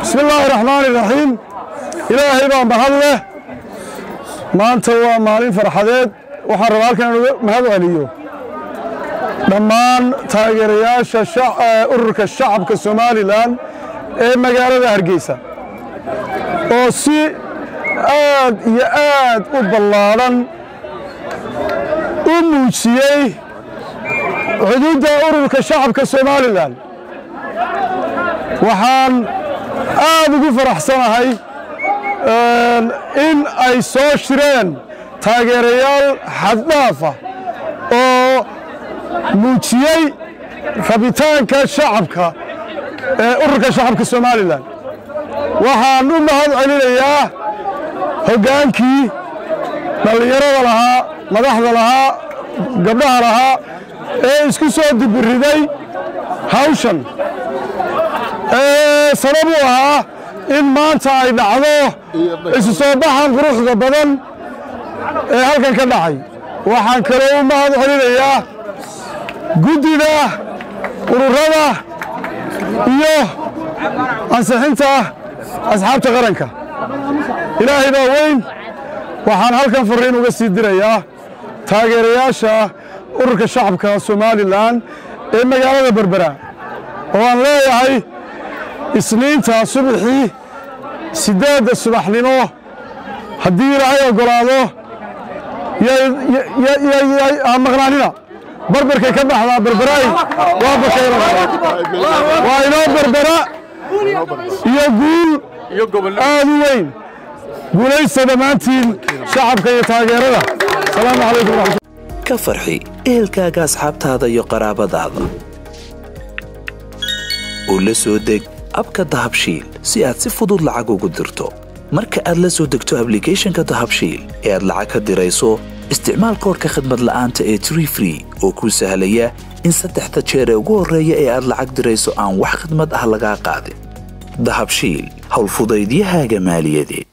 bismi illaahi raxmaani raxiim ilaahay baa mahad leh maanta waa maalin farxadeed waxaan rabaa halkan inuga mahad celiyo dhammaan taageerayaasha ururka shacabka somalilan ee magaalada hargeysa oo si aad iyo aad u ballaadhan u muujiyey xuduudda ururka shacabka somalilan waxaan aad ugu faraxsanahay in ay soo shireen taageerayaal xaddhaafa oo muujiyey rabitaanka shacabka ee ururka shacabka somalilan waxaan u mahad celinayaa hoggaankii dhallinyarada lahaa madaxda lahaa gabdhaha lahaa ee isku soo dibiriday hawshan sabab u ahaa in maanta ay dhacdo isu soo baxan quruxda badan ee halkan ka dhacay waxaan kaloo u mahad celinayaa guddida ururada iyo ansixinta asxaabta qaranka ilaahay baa weyn waxaan halkan farriin uga sii dirayaa taageerayaasha ururka shacabka somalilan ee magaalada berbera oo aan leeyahay isniinta subaxii siddeedda subaxnimo haddii ilaahay oggolaado ha maqnaanina barbarkay ka baxdaa berberaay waa bakayla waa inoo berbera iyo guul aad u weyn guulaysta dhammaantiin shacabka iyo taageerada asalaamu calaykum waraxmat ka farxi ehelkaaga asxaabtaada iyo qaraabadaada oo la soo deg abka dahabshiil si aad si fudud lacag ugu dirto marka aad la soo degto ablicathonka dahabshiil ee aad lacag ka dirayso isticmaal koorka khadmad la'aanta ee tree free oo kuu sahlaya in saddexda jeer ee ugu horreeya ee aad lacag dirayso aan wax khadmad ah lagaa qaadin dahabshiil howlfudaydiyahaaga maaliyadeed